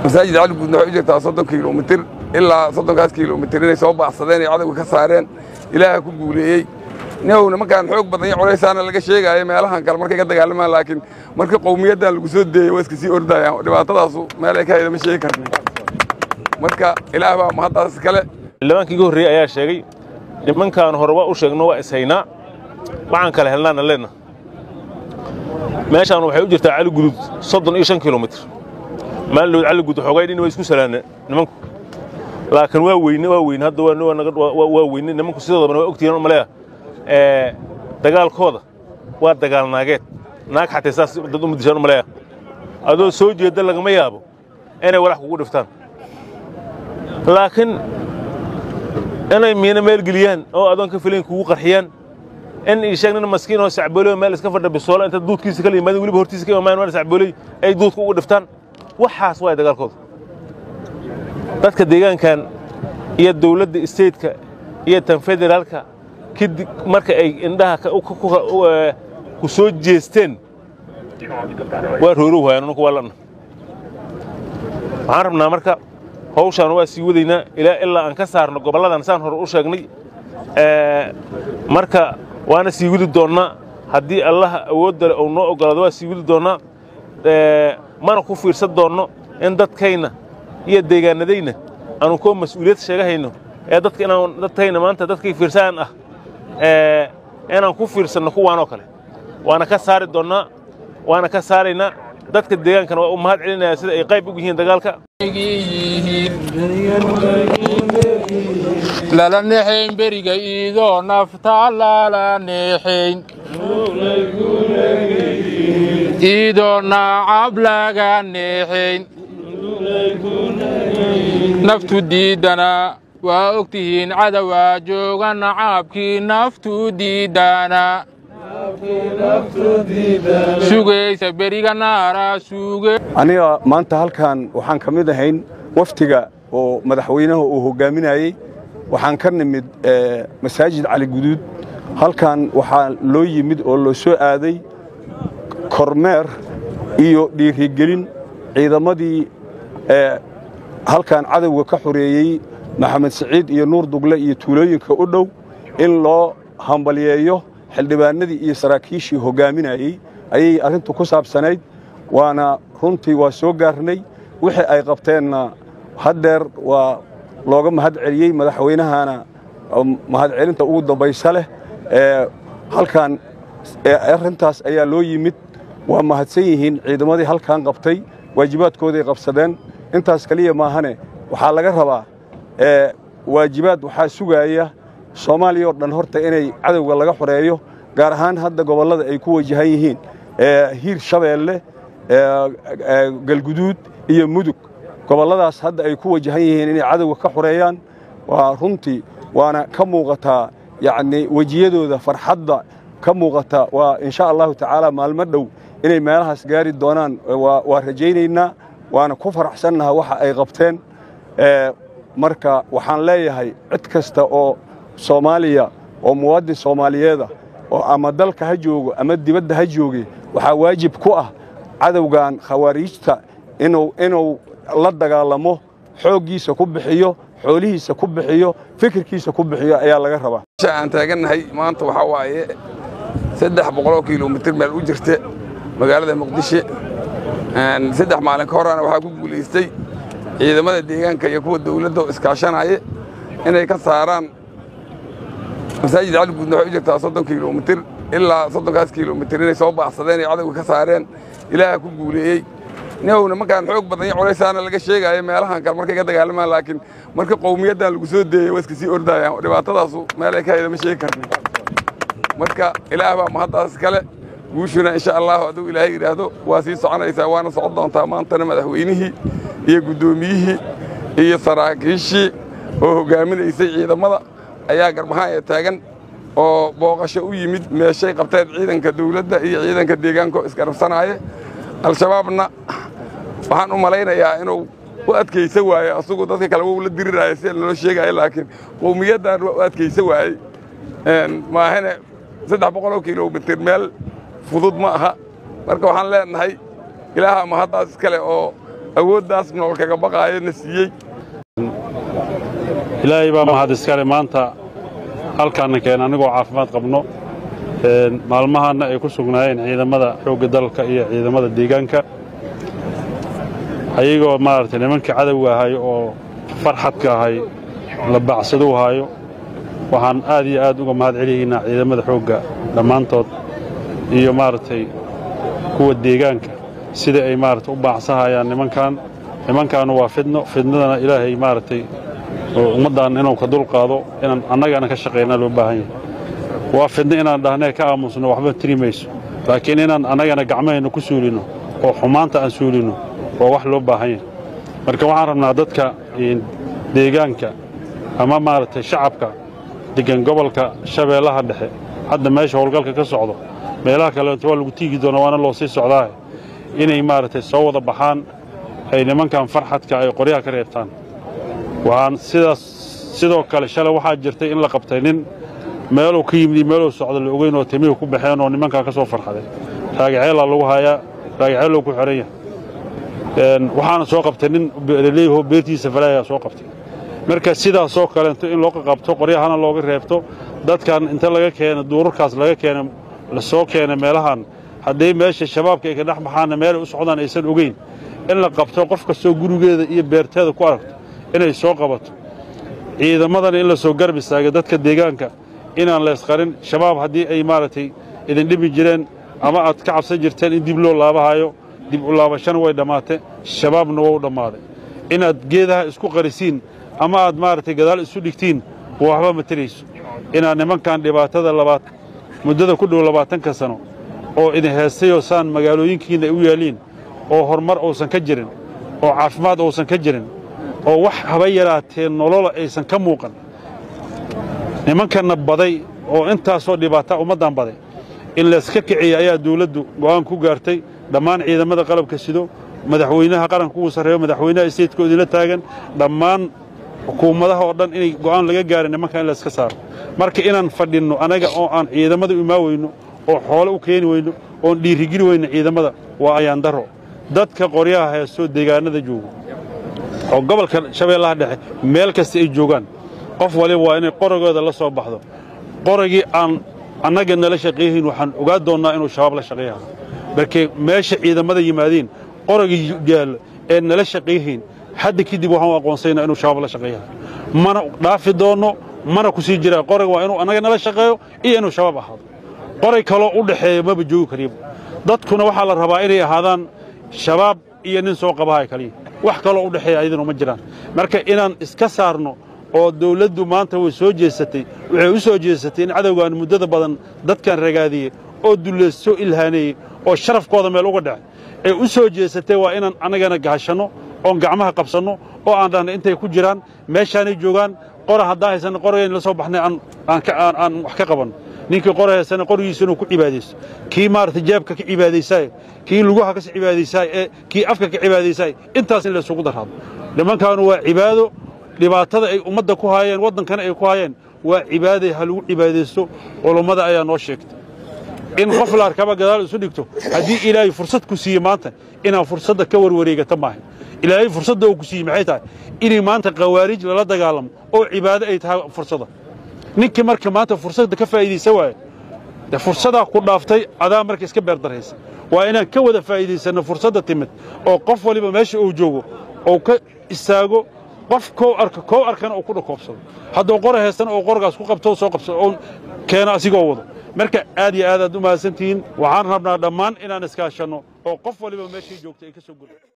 masaajid cali guudna waxay u jirtaa soddon kilomitir ilaa soddonkaas kilomitir inay soo baacsadeen ay cadowga ka saareen ilaaha ku guuleeyey nihow nimankaan xoog badan iyo culaysaana laga sheegaayo meelahan kale markay ka dagaalamaan laakiin marka qowmiyaddan lagu soo deeyey waa iska sii ordayaan dhibaatadaasu meel ay ka hayda ma sheegi karna marka ilaah baa mahaddaas kale xildhibaankii iga horreeyey ayaa sheegay nimankaan hore waa u sheegno waa ishaynaa waxaan kale helnaana leenna meeshaan waxay u jirtaa cali gudud soddon iyo shan kilomitir maalin cali gudud xoogay dhin waa isku salaanne nimanku laakiin waa weyne waa weyne hadda waa weyne nimanku sidoodabana waa ogtihiin maleeya dagaalkooda waa dagaal naageed naag xatay saas dad uma dishaan maleeya adoo soo jeeda lagama yaabo inay walax kugu dhiftaan laakiin inay miina meel geliyaan oo adoon ka filayn kugu qarxiyaan in ii sheeg nin maskiin oo sacbooley meel iska fadha bisoola inta duudkiisa kala yimaadeen weliba hortiisa ka imaamayan waan sacbooley ay duudka ugu dhiftaan waxaas waay dagaalkooda dadka deegaankan iyo dawladda isteedka iyo tan federaalka kadib marka ay indhaha ku soo jeesteen waa roorow hayaan anunku waa lana waxaan rabnaa marka hawshaan waa sii wadaynaa ilaa ilaa aan ka saarno gobolladan saan hore u sheegnay marka waana sii wadi doonnaa haddii allaha awoodda le uu noo oggolaado waa sii wadi doonnaa mana ku fiirsan doonno in dadkayna iyo deegaanadayna aanu koo mas'uuliyad sheegahayno ee dadka inaan dadkayna maanta dadkay fiirsaan ah inaan ku fiirsanno kuwaanoo kale waana ka saari doonnaa waana ka saaraynaa dadka deegaankana waa u mahad celinayaa sida ay qayb ugu yihiin dagaalka lala neexayn beriga iidoo nafta lala neexayn iidoo naacab laga neexayn naftu diiddana waa og tihiin cadowaa jooga nacaabkii naftu diiddana sugaysa beriga naara suuge aniga maanta halkan waxaan ka mid ahayn waftiga oo madaxweynaha uu hoggaaminayey waxaan ka nimid masaajid cali guduud halkan waxaa loo yimid oo loo soo aaday kormeer iyo dhiirigelin ciidamadii halkan cadowga ka xoreeyey maxamed siciid iyo nuur dugle iyo tuulooyinka u dhow in loo hambalyeeyo xildhibaanadii iyo saraakiishii hoggaaminayey ayay arrintu ku saabsanayd waana runtii waa soo gaarnay wixii ay qabteenna haddeer waa looga mahad celiyey madaxweynahana mahadcelinta ugu dambaysa leh halkan arrintaas ayaa loo yimid waa mahadsan yihiin ciidamadii halkan qabtay waajibaadkooday qabsadeen intaas keliya maahane waxaa laga rabaa waajibaad waxaa sugaaya soomaaliya oo dhan horta inay cadowga laga xoreeyo gaar ahaan hadda gobollada ay ku wajahan yihiin hiir shabeelle galguduud iyo mudug gobolladaas hadda ay ku wajahan yihiin inay cadowga ka xoreeyaan waa runtii waana ka muuqataa yacnii wejiyadooda farxadda ka muuqata waa insha allahu tacaala maalmo dhow inay meelahaas gaari doonaan waa rajaynaynaa waana ku faraxsannaha waxa ay qabteen marka waxaan leeyahay cid kasta oo soomaaliya oo muwaadin soomaaliyeeda oo ama dalka ha joogo ama dibadda ha jooge waxaa waajib ku ah cadowgan khawaariijta inuu inuu la dagaalamo xooggiisa ku bixiyo xoolihiisa ku bixiyo fikirkiisa ku bixiyo ayaa laga rabaa aan taagannahay maanta waxaa waaye saddex boqoloo kilomitir meel u jirta magaalada muqdisho saddex maalin ka horana waxaa ku guulaystay ciidamada deegaanka iyo kuwa dawladda oo iskaashanaya inay ka saaraan masaajid cali guudna waxay u jirtaa soddon kilomitir ilaa soddonkaas kilomitir inay soo baacsadeen ay cadowga ka saareen ilaaha ku guuleeyey nihow nimankaan xoog badan iyo culaysaana laga sheegaayo meelahan kale markay ka dagaalamaan laakiin marka qowmiyaddan lagu soo deeyey waa iska sii ordayaan dhibaatadaasu meel ay ka hayda ma sheegi karna marka ilaah baa mahaddaas kale guushuna insha allahu hadduu ilaahay yidhaahdo waa sii soconaysaa waana socon doontaa maantana madaxweynihii iyo guddoomiyihii iyo saraakiishii oo hoggaaminaysay ciidamada ayaa garbahaan ee taagan oo booqasho u yimid meeshay qabteen ciidanka dawladda iyo ciidanka deegaanka oo isgarabsanaaye al-shabaabna waxaan u malaynayaa inuu u adkaysa waaye asugu dadka kale wou la diriraayo sida naloo sheegaayo laakiin qowmiyaddan waa u adkaysa waayey maahane saddex boqoloo kilomitir meel fudud ma aha marka waxaan leenahay ilaaha mahaddaas iskale oo awooddaas nool kaga baqaayo na siiyey ilaahay baa mahad iskale maanta halkaanna keena anigoo caafimaad qabno maalmahaanna ay ku sugnaayeen ciidamada xoogga dalka iyo ciidamada deegaanka ayagoo maaragtay nimankii cadowga ahay oo farxadka ahay la bacsaduu haayo waxaan aad iyo aad uga mahad celiyaynaa ciidamada xoogga dhammaantood iyo maaragtay kuwa deegaanka sida ay maaragtay u baacsahayaan nimankan nimankaanu waa fidno fidnadana ilaahay maaragtay oo ummaddan inuu ka dulqaado inaan annagana ka shaqaynaa loo baahan yahay waa fidno inaan dhahnee ka aamusno waxba tiri mayso laakiin inaan annagana gacmahayna ku suulinno oo xumaanta aan suulinno waa wax loo baahan yahay marka waxaan rabnaa dadka deegaanka ama maaragtay shacabka deggan gobolka shabeellaha dhexe hadda meesha howlgalka ka socdo meelaha kaleeto waa lagu tiigi doona waana loo sii socdaa inay maaragtay soo wada baxaan ay nimankan farxadka ay qoryaha ka reebtaan waxaan sidaas sidoo kale shalay waxaa jirtay in la qabtay nin meeluu ka yimid iyo meeluu socdo la ogeyn oo timihi ku baxeen oo nimankaa ka soo farxaday raagaceelaa lagu hayaa raagaceelou ku xidhan yahay waxaana soo qabtay nin leeyaho beertiisa falaayaa soo qabtay marka sidaasoo kaleento in loo qaqabto qoryahana looga reebto dadkan inta laga keena duurarkaas laga keena la soo keena meelahan hadday meesha shabaabka ay ka dhex baxaanna meelay u socdaan aysan ogeyn in la qabto qof kastoo gurigeeda iyo beerteeda ku aragto inay soo qabato ciidamadana in la soo garab istaaga dadka deegaanka inaan leesqarin shabaab haddii ay maaragtay idin dhibi jireen ama aad ka cabsan jirteen in dib loo laabahayo dib u laabashana way dhammaatee shabaabna waa u dhammaaday inaad geedaha isku qarisiin ama aad maaragtay gadaal isu dhigtiin waxba ma tarayso inaad nimankan dhibaatada labaad muddada ku dhow labaatanka sano oo idin heestayoo saan magaalooyinkiinna ay u yaaliin oo horumar uusan ka jirin oo caafimaad uusan ka jirin oo wax haba yaraatee nolola aysan ka muuqan nimankanna baday oo intaasoo dhibaata ummaddan baday in layska kiciya ayaa dawladdu go'aan ku gaartay dhammaan ciidamada qalabka sido madaxweynaha qaranka ugu sarreeyo madaxweynaha isteedka idinla taagan dhammaan xukuumadaha oo dhan inay go'aan laga gaarin nimankan in layska saaro marka inaan fadhinno anaga oo aan ciidamada imaa weyno oo xoole u keeni weyno oon dhiirigeli weyno ciidamada waa ayaandaro dadka qoryaha heestoo deegaanada joogo oo gobolka shabeellaha dhexe meel kasta ay joogaan qof waliba waa inay qoragooda la soo baxdo qoragii aan annaga nala shaqeeyahayn waxaan ogaa doonnaa inuu shabaab la shaqeeyaha markay meesha ciidamada yimaadeen qoragii yaallo ee nala shaqeeyahayn hadda kadib waxaan aqoonsaynaa inuu shabaab la shaqeeyaha mana dhaafi doonno mana ku sii jiraa qorag waa inuu annaga nala shaqeeyo iyo inuu shabaab ahaado qoray kaloo u dhaxeeya maba joogi kariiba dadkuna waxaa la rabaa inay ahaadaan shabaab iyo nin soo qabahay kaliya wax kaloo u dhexeeya ayadana ma jiraan marka inaan iska saarno oo dawladdu maanta way soo jeesatay waxay u soo jeesatay in cadowgan muddada badan dadkan ragaadiyey oo dullaysoo ilhaaneeyey oo sharafkooda meel uga dhacay ay u soo jeesatay waa inaan annagana gahashanno oon gacmaha qabsanno oo aan dhahna intay ku jiraan meeshaanay joogaan qora haddaan haysanna qoragayna la soo baxnay aan wax ka qabanno ninkii qora haysana qorigiisa inuu ku cibaadaysto kii maaragtay jeebka ka cibaadaysaay kii lugaha ka cibaadaysaay ee kii afka ka cibaadaysaay intaas in laysugu darraado nimankaanu waa cibaado dhibaatada ay ummadda ku haayeen waddankana ay ku haayeen waa cibaaday ha lagu cibaadaysto culummada ayaa noo sheegtay in qof la arkaba gadaal isu dhigto haddii ilaahay fursad ku siiye maanta inaan fursadda ka warwareegata maaha ilaahay fursadda uu ku siiyey maxay tahay inay maanta khawaarij lala dagaalamo oo cibaado ay tahay fursadda ninkii marka maanta fursadda ka faa'iidaysa waaye de fursadaa ku dhaaftay adaa marka iska beerdaraysa waa inaan ka wada faa'iidaysanno fursadda timid oo qof waliba meesha uu joogo oo ka istaago qof kow arka kow arkana uu ku dhakoobsado hadduu qora haystana oo qorgaas ku qabto soo qabsado oo keena asigoo wado marka aad iyo aad aad u mahadsantihiin waxaan rabnaa dhammaan inaan iskaashanno oo qof waliba meeshii joogta ay ka soo gurto